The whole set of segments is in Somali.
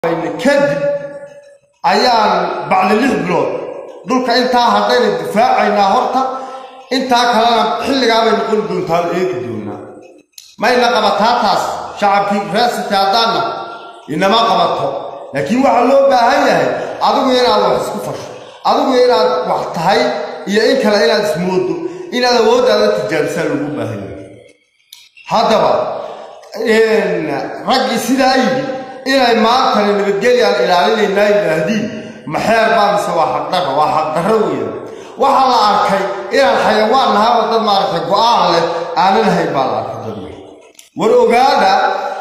kadib ayaan bacdi lix bilood dhulka intaa haddayna difaacaynaa horta intaa kalena xilligaabay noqon doontaa eegi doonaa mayna qabataa taas shacabkii reesite haddaanna inama qabato laakiin waxaa loo baahan yahay adigu inaad wax isku fasho adigu inaad wax tahay iyo in kale inaad ismoodo inaad awooddaada tijaabisaa loogu baahan yahay haddaba raggii sidaa yidhi inay maantana nabadgelyaan ilaalinaynaa yidhaahdiin maxeer baa mise waa xaqdarra waa xaqdarro weeyaan waxaa la arkay inaan xayawaan nahay oo dad maaragtay go-aan leh aanan hayn baa la arkay dad war ogaada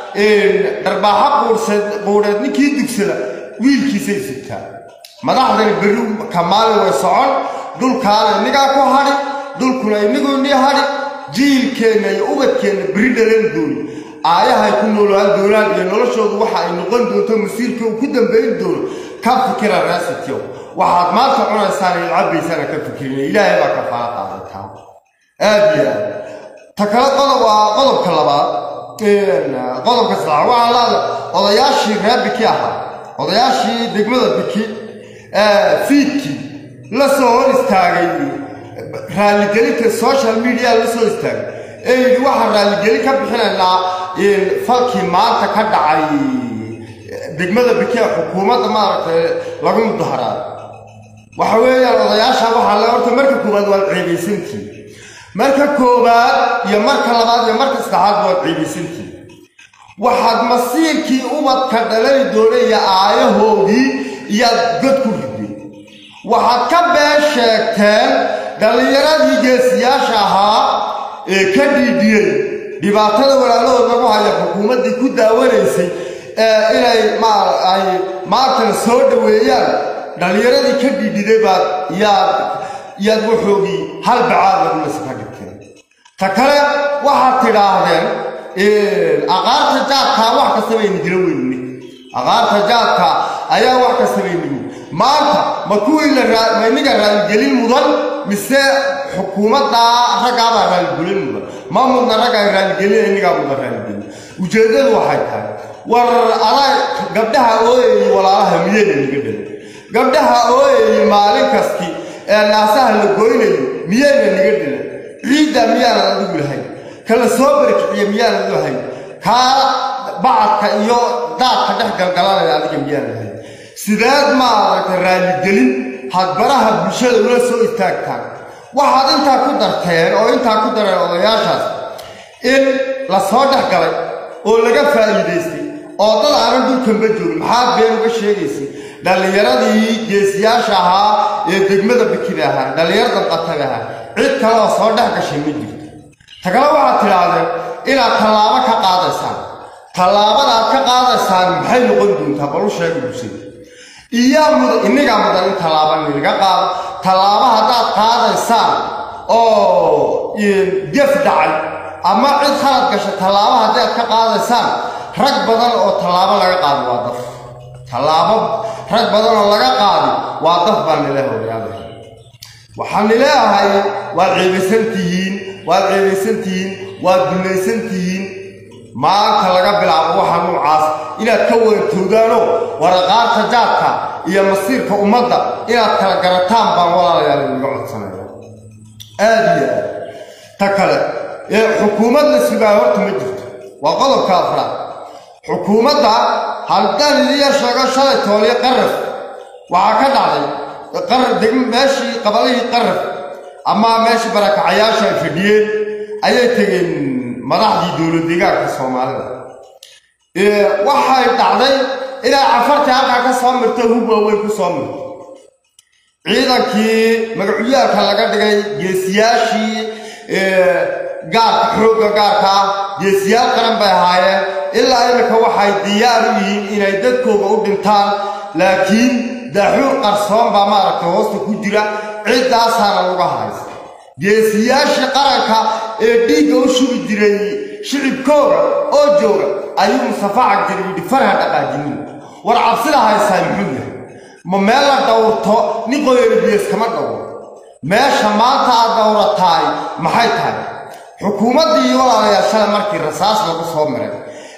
dharbaaxa quurseed quudheed ninkii dugsada wiilkiisay sigtaa madaxdani berri kamaali way socon dhulkaana innigaa ku hadhi dhulkuna iniguu nii hadhi jiilkeenna iyo ubadkeenna berri dhalan dooni aayahay ku noolaan doonaan iyo noloshoodu waxa ay noqon doonto masiirka uu ku dambayn doono ka fikira reesityow waxaad maanta cunaysaan iyo cabbaysaana ka fikirina ilaahay baa ka faala qaadataa aad iyo aad ta kale qodob waa qodobka labaad qodobka saddexaad waxaa laada odayaashii reer biki ahaa odayaashii degmada biki fiidkii la soo hor istaagay raaligelinta social media la soo istaagay ee yidhi waxaan raaligelin ka bixinaynaa falkii maanta ka dhacay degmada biki ee xukuumadda maaragtay lagu mudaharaayo waxa weeyaan odayaasha waxaa le horta marka koowaad waad ceebaysantiin marka koowaad iyo marka labaad iyo marka saddexaad waad ceebaysantiin waxaad masiirkii ubadka dhalani doonay iyo aayahoodii iyaad god ku rideen waxaad ka been sheegteen dhallinyaradii geesiyaasha ahaa ee ka dhiidhiyey dhibaatada walaalahood lagu haya xukuumaddii ku daawanaysay ee inay ay maantana soo dhoweeyaan dhallinyaradii ka dhiidhiday baad yaad yaad waxoogii hal bacaad lagulasa ka dhigteen ta kale waxaad tidhaahdeen aqaarta jaadkaa wax kastaba inigila weynine aqaarta jaadka ayaa wax kastaba inigi maanta ma kuwii ma iniga raaligelin mudan mise xukuumaddaa raggaabaa raaligelin mudan ma mudna raggaa raaligelin inigaa mudan raaligelin ujeeddadu waxay tahay war adaa gabdhaha ooyayay walaalaha miyayna niga dhalin gabdhaha ooyayay maalin kasti ee naasaha la goynayo miyayna niga dhilan ciidda miyaanan adigu lahayn kala soo barkiciya miyaanan lahayn kaa bacadka iyo daadka dhex galgalanaya adiga miyaan lahayn sideed maaragtay raaligelin hadbaraha bulshada ula soo istaagtaan waxaad intaa ku darteen oo intaa ku dareen odayaashaas in la soo dhex galay oo laga faa'iidaystay oo dad aanan dhulkanba joogin maxaad been uga sheegaysay dhallinyaradii geesiyaasha ahaa ee degmada bikida ahaa dhallinyar danqatada ahaa cid kale oo soo dhex gashay ma jirto ta kale waxaad tidhaahdeen inaad tallaabo ka qaadaysaan tallaabada aad ka qaadaysaan maxay noqon doontaa balu sheega bulshada iyaa mudan innigaa mudan in tallaaba nilaga qaado tallaabo haddaad qaadaysaan oo gef dhacay ama cid khalad gashay tallaabo haddii aad ka qaadaysaan rag badan oo tallaabo laga qaado waa daf tallaabo rag badan oo laga qaadi waa daf baan nileeha walaalahay waxaan nileeahay waad ceebaysan tihiin waad ceebaysan tihiin waad dulaysan tihiin maanta laga bilaabo waxa nuucaas inaad ka wantoodaanoo waraqaarta jaadka iyo masiirka ummadda inaad kala garataan baan walaalayaal inaga codsanaya aad iyo aad ta kale ee xukuumad la sugaayo horta ma jirto waa qodobka afraad xukuumadda haddaan idiya sheego shalay tooliyo qaraf waxaa ka dhacday meeshii qabalihii qaraf ama meeshii barakacayaasha ay fadhiyeen ayay tegeen madaxdii dowlad deegaanka soomaalida waxay dhacday inay cafartii halkaa ka soo mirto hub waaweyn ku soo mirto ciidankii magacuyaarka laga dhigay geesiyaashii gaarka xoogga gaarka ah geesiyaal qaran bay ahaayeen ilaa iminka waxay diyaar u yihiin inay dadkooga u dhintaan laakiin daaxuur qarsoon baa maaragtay hoosta ku jira ciddaasaana laga haysta geesiyaashii qaranka ee dhiigga u shubi jiray shicibkooga oo jooga ayuu mustafa cagdir yidhi farha dhaqaajinin war cabsida haysaa muxuu yahay ma meel la dhowrto nin qoyani biyas kama dhowro meesha maanta aad dhowrataay maxay tahay xukuumaddii walaalayaashada markii rasaas lagu soo miray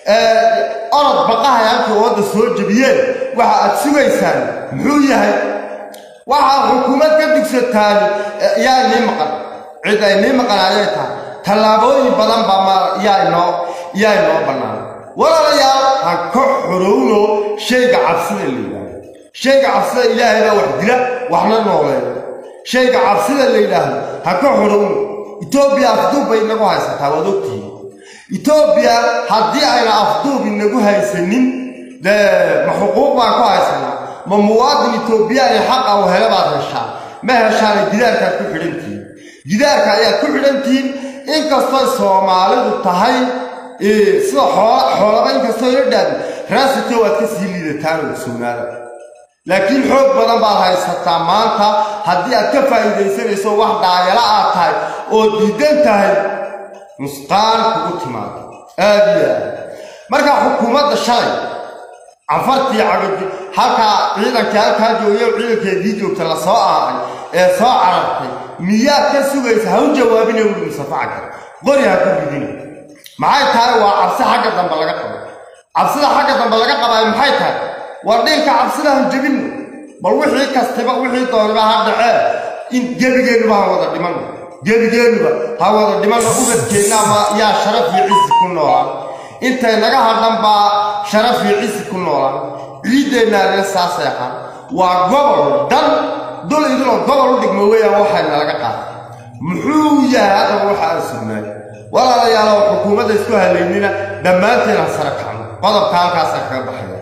orod baqahay halkii wadda soo jebiyeen waxa aad sugaysaan muxuu yahay waxaa xukuumad ka digsataan yaa inii maqan cid ay nii maqan ayay tahay tallaabooyin badan baa yaa inoo yaa inoo bannaan walaalayaal ha ka xorowno shayga cabsida la yidhaahdo shayga cabsida ilaahay baa wax dila waxna nooleeyo shayga cabsida la yidhaahdo ha ka xorowno etoobiya afduub bay inagu haysataa waad ogtihiin etoobiya haddii ayna afduub inagu haysanin dee ma xuquuq baan ku haysanaa ma muwaadin etoobiyaani xaqa u hele baad heshaa ma heshaana gidaarkaad ku xidhantihiin gidaarka ayaad ku xidhantihiin inkastoo soomaalidu tahay sida xoola xoolaba inkastoo ila dhaadin raasito waad ka sii liidataan oo sugnaada laakiin xoog badan baad haysataa maanta haddii aad ka faa'iidaysanayso wax dhaayala aad tahay oo diidan tahay nusqaan kugu timaado aad iyo aad markaa xukuumadda shalay cafartii cagadi halkaa ciidankii halkaa joogayo ciidankeedii joogta la soo aaday ee soo carartay miyaad ka sugaysa ha u jawaabina wuli musafacaka qori ha ku ridina maxay tahay waa cabsi xagga dambe laga qabo cabsida xagga dambe laga qabaayo maxay tahay waa dhiilka cabsida han jebinno bal wixii kastiba wixii dooniba ha dhacee in gebigeennuba ha wada dhimanno gebigeennuba ha wada dhimanno ubadkeenna ama yaa sharaf iyo cisi ku noolaan intay naga hadhan baa sharaf iyo cisi ku noolaan ciiddeennaanina saasay ahaan waa gobol dhan dul idinoo gobol u dhigmo weeyaan waxayna laga qaatay muxuu yahay haddaba waxa aan sugnaay walaalayaalow xukuumadda isku halaynina dhammaanteena sare kacno qodobka halkaasaan kaga baxaya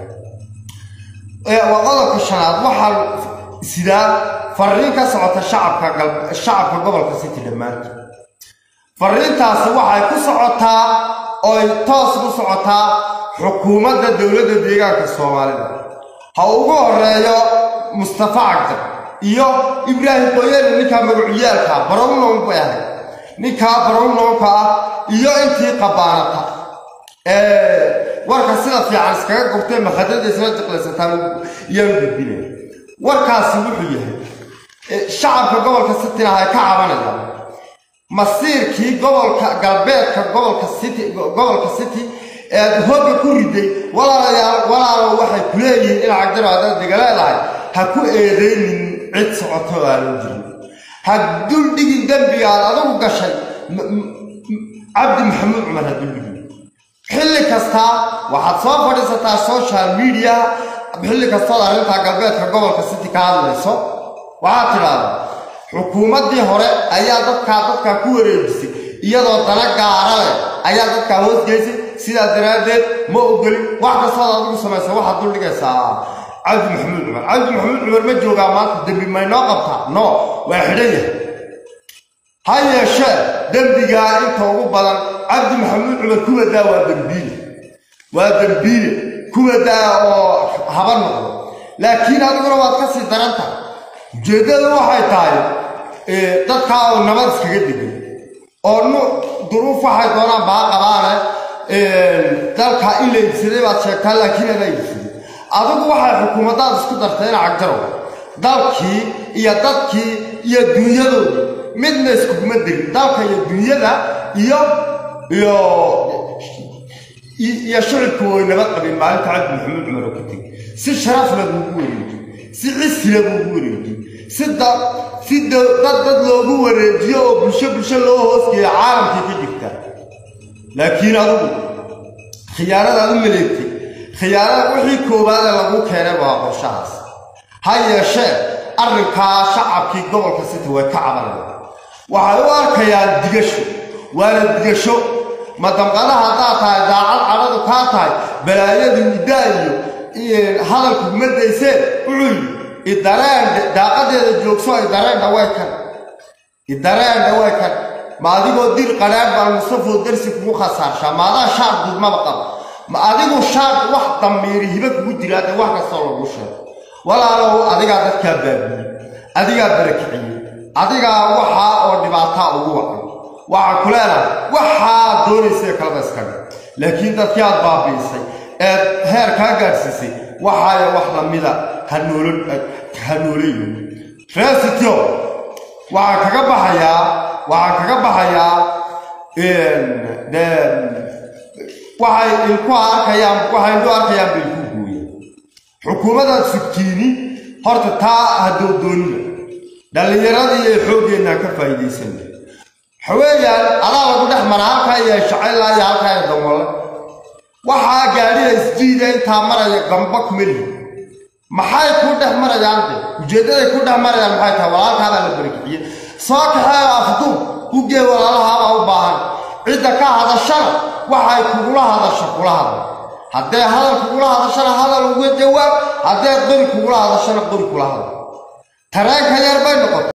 waa qodobka shanaad waxaa sidaa fariin ka socota shacabka shacabka gobolka city dhammaantood fariintaasi waxay ku socotaa ooy toos ku socotaa xukuumadda dowladda deegaanka soomaalida ha ugu horeeyo mustafa cagdar iyo ibraahim qoyele ninkaa magacuyaalka barownlown bay ahayd ninkaa barownlownka ah iyo intii qabaanata warka sida fiican iskaga gurtay makhadada isla jiqlaysataan iyaan gudbinaya warkaasi wuxuu yahay shacabka gobolka cityna hay ka cabanayaan masiirkii gobolka galbeedka gobolka city gobolka city ead hogga ku riday walaalayaal walaalo waxay ku leeyihiin in cagdaro haddaad diga leedahay ha ku eedaynin cid socoto aanan jirin ha duldhigin dembiga aad adigu gashay cabdi maxamuud cumar ha duldhigin xilli kastaa waxaad soo fadhiisataa social media xilli kastood arrintaa galbeedka gobolka city ka hadlayso waxaad tidhaahdaa xukuumaddii hore ayaa dadkaa dadkaa ku wareejisay iyadoo dana gaara leh ayaa dadkaa hoosgeysay sidaa daraaddeed ma ogolin wax kastood adigu samaysa waxaad duldhigaysaa cabdi maxamuud cumar cabdi maxamuud cumar ma joogaa maanta dembi maynoo qabtaa no waa xidhan yahay ha yeeshee dembigaa inta ugu badan cabdi maxamuud cumar kuwadaa waa dembiile waa dembiile kuwadaa oo haba noqdo laakiin adiguna waad ka sii daran tahay ujeeddada waxay tahay dadkaa oo nabad iskaga degan oo nu duruuf waxay doonaan baa qabaane dalka in la iibsaday baad sheegtaa laakiin adaa iibsaday adigu waxay xukuumaddaad isku dartay in cagjarow dalkii iyo dadkii iyo dunyadoodii midna iskuguma degin dalka iyo dunyada iyo iyo iyo shicibku way nabad qabin maalinta cabdi maxamuud cumar oo ku tegi si sharafla buugu wareejiyey si cisila buugu wareejiyey si da si dad dad loogu wareejiyo oo bulsho bulsho loo hoosgeeyo caalamkii ka jirta laakiin adigu khiyaanadaad u maleegtay khiyaanada wixii koowaade lagu keenay waa qorshahaas ha yeeshee arrinkaa shacabkii gobolka city way ka cabanayaan waxay u arkayaan digasho waana digasho ma damqada haddaad tahay daacad cadhadu kaa tahay balaayadu idaayo hadalku kuma dayseen wuxuu yidhi idareen daaqadeeda joogso idareen dhaway kan idareen dhaway kan ma adigoo dir qadhaan baan mustafoo darsi kugu khasaarshaa maadaa shaar gudmaba qaba ma adigu shaar wax damiiri hiba kugu jiraa dee wax kastoo lagu sheego walaalow adigaa dadkaa baabiyey adigaa barakiciyey adigaa waxaa oo dhibaataa ugu wacan waxaan ku leenahay waxaad doonaysae kaleba iska dhig laakiin dadkii aad baabi'isay eed heer kaa gaadhsiisay waxaaya wax lamida ha nooleyo resitio waxaan kaga baxayaa waxaan kaga baxayaa waxay ilku arkayaan waxay indhu arkayaan bay ku gooyaan xukuumadaad sugtiini horta taa haddoo doonina dhallinyaradii iyo xooggeenna ka faa'iidaysan waxaweeyaan adaa lagu dhex mara halkaa iyo shacayllaa iyo halkaa iyo danwalle waxaa gaadhiya isjiida intaa maraya gamba kuma lihi maxay ku dhex marayaan de ujeeddaday ku dhex marayaan maxay tahay walaalkaabaa la barakixiye soo kaxee afduub hugee walaalahaabaa u baahan cidda ka hadashana waxay kugula hadasho kula hadla haddee hadal kugula hadashana hadal uga jawaab haddee qori kugula hadashana qori kula hadla tareenka yar bay noqotay